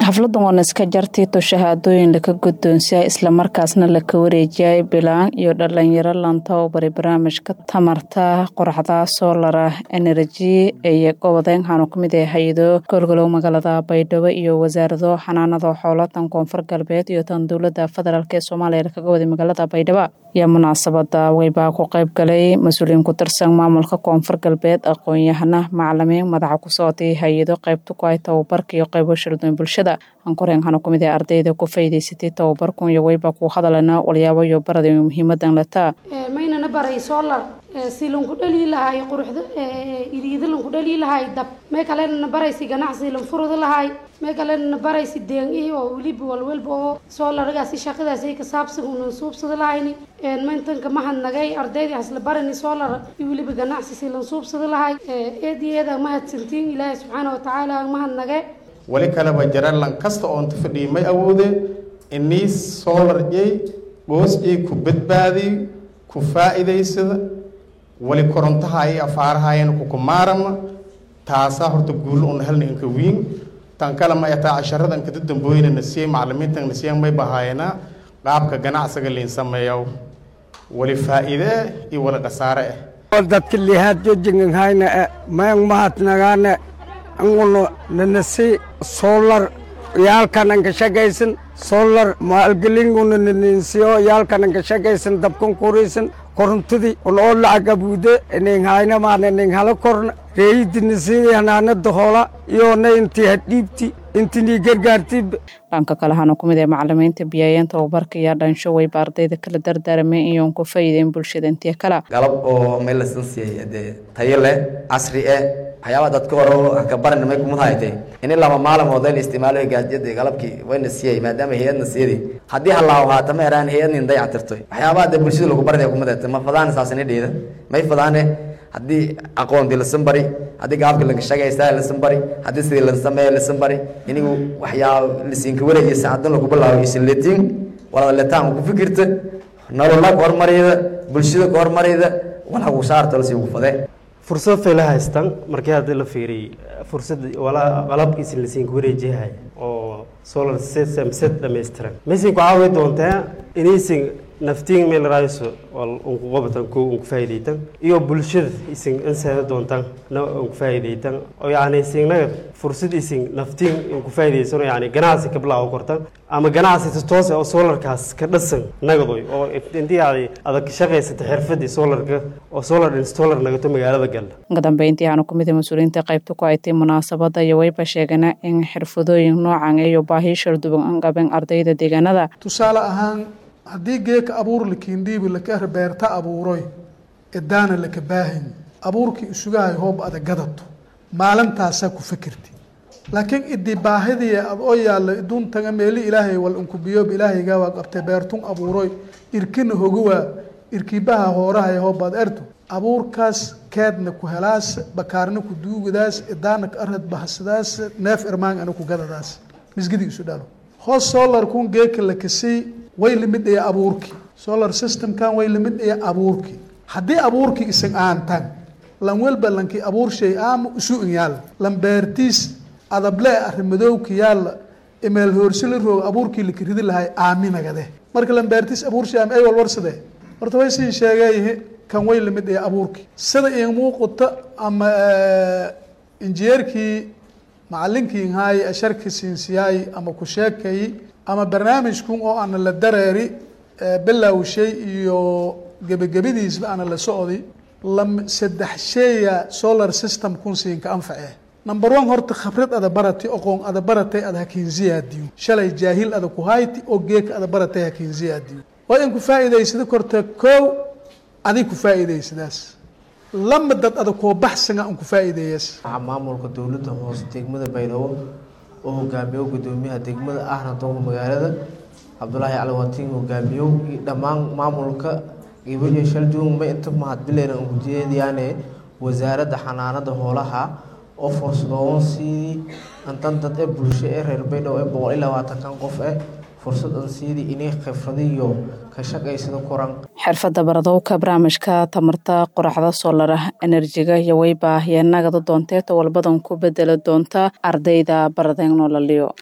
xafladan waana iska jartiito shahaadooyin laka guddoonsiya islamarkaasna laka wareejiyay bilaan iyo dhalinyaro lantowbari barnaamijka tamarta qoraxda soolara energy ee gobodeyn waxaanu kamid ah hay-ado golgolow magaalada baydhabo iyo wasaarado xanaanada xoolo tan koonfur galbeed iyo tan dowlada federaalk ee soomaaliya lakaga waday magaalada baydhabo ayaa munaasabada weybaa ku qeyb galay mas-uuliyiin ku tirsan maamulka koonfur galbeed aqoon-yahana macalimiin madaxa ku socotay hay-ado qeybta ku ay tababarka iyo qeybo shirdoon bulshada ankoreen waxaanu kamid ah ardayda ku faa'iidaysatay tababarkun iyo weybaa ku hadalana walyaabo iyo barada muhiimadan lataa maynana baray solar si lanku dhali lahay quruxda iriida lanku dhali lahay dab may kalena baraysi ganacsi lan furada lahay may kalena baraysi deeng oo weliba walwalba oo solargaasi shaqadaasi ka saabsan unan suubsada lahayni mayntanka mahadnagay ardayda hasla barani solar iyo weliba ganacsi si lan suubsada lahay eed iyo eeda mahadsantiin ilaahay subxaana watacaala mahadnage wali kaleba jaralan kasta oonta fadhiyay may awoodeen inii solar jey goos jey ku badbaadiy ku faa'iidaysada wali korontaha iyo afaarahaayana kukumaarama taasaa horta guulo un helna inka wiin tan kale ma ataa casharada inkada dambooyina nasiyey macalimiintan nasiyan may bahaayana qaabka ganacsiga liin sameeyow wali faa'iide iyo wali khasaare ah dadka lihaad jojinganhayna mayang mahadnagaane anguna nanasi solar yaalkanan ka shaqaysan solar maalgelinguna naninsiyo yaalkanan ka shaqaysan dabkan kuraysan korontadii un oo lacag abuude ninghayna maana ninghala korna reeyidinasiidi hanaanada hoola iyona intii hadhiibti intinii gargaarti dhanka kale waxaanu kumid ah macalimiinta biyaayeen tababarka iyo dhansho weyba ardayda kala dardaarmeen iyoon ku faa'iideyn bulshada intii kale galab oo meel lasan siiyey dee tayo leh casri eh waxyaabaa dadka hore ka baran may kumad haytay in lama maalmood la isticmaalo gaajada galabkii wayna siiyey maadaama hay-adna siiyey haddii halaaw haata ma eraan hay-adnin dayactirtoy waxyaabaha dee bulshada lagu baranaya kumad haytay ma fadaane saasina dheeda may fadaane haddii aqoontii lasan bari haddii gaabka laga shaqaysta lasan bari haddii sidii la sameeya lasan bari inigu waxyaaba lasiinka wareegiyo saacadan lagu bilaabo isin letiin walada letaan ku fikirta nolola ka hormarayda bulshada ka hormarayda walaa ku saarta lasii ugu fadee fursad fayla haystaan markii hadda la fiiriyey fursad qalabkiisi lasiinku wareejiyahay oo solar system set dhammaystiran maysin ku caawi doontaa inaysin naftiin meel raayso unku qabatan ko unku faa'iidaytan iyo bulshada isin inseeda doontaan na unku faa'iidaytan oo yacni isinaga fursad isin naftiin unku faa'iidaysano yacni ganacsi ka bilaawo kortan ama ganacsi si toos oo solarkaas ka dhasan nagadoy oo intii aad adag ka shaqaysata xirfadii solarka oo solar installer nagato magaalada galla uga dambeyntii waxaanu ku mid ah mas-uuliyiinta qaybta ku aytay munaasabada iyo weyba sheegana in xirfadooyin noocan iyo baahiyo sharduban an qaben ardayda deegaanada tusaale ahaan haddii geeka abuur lakiindhiibi laka beerta abuuroy edaana laka baahan abuurkii isugahay hoob ada gadato maalintaasaa ku fikirti laakiin idii baahidii ad oo yaalla iduntaga meeli ilaahay wal inkubiyoob ilaahaygaa waa qabtay beertun abuuroy irkina hogowaa irkibaha hoorahay hoobaad erto abuurkaas keedna ku helaas bakaarna ku duugadaas edaana ka arad bahasadaas neef irmaan ana ku gadadaas misgidi isu dhalo hoos solar kun geeka lakasay way lamid aya abuurkii solar systemkan way lamid aya abuurkii haddii abuurkii isan aantan lan welba lankii abuur shay aama isu in yaalla lan beertiis adable arrimadowki yaalla imeel hoorsila roog abuurkii laka ridi lahay aaminagade marka lan beertiis abuur shay aama ay walwarsade horta way siin sheegeeyihi kan way lamid aya abuurkii sida in muuqata ama injineerkii macalinkii inhaay asharka siinsiyaay ama ku sheekay ama barnaamijkun oo ana la dareeri bilowshay iyo gebagabadiisba ana la socdi lam saddex sheeya solar system kun siinka anface number one horta khabrad ada barati oqoon ada baratay ada hakiinsiyaadiyo shalay jaahil ada ku hayti oo geeka ada baratay hakiinsiyaadiyo waa in ku faa'iidaysada korta kow adig ku faa'iidaysadaas lama dad ada koo baxsanga an ku faa'iideeyas maamulka dowladda hoose degmada baydhabo oo hogaamiyo gudoomiyaha degmada ahna doonka magaalada cabdulaahi caliwatiin hogaamiyo iyo dhammaan maamulka gibayo shalduun ma inta mahadbileena ujeediyaane wasaaradda xanaanada hoolaha oo fursadoowan sidii intan dad ee bulsho ee reer baydhabo ee boqol iyo labaatankan qof eh fursad an sidii inay khifradiyo ka shaqaysada koran xirfadda baradowka barnaamijka tamarta qoraxda solar enerjiga iyo weyba ayaa nagada doonteeta walbadan ku bedeli doonta ardayda baradeen noolaliyo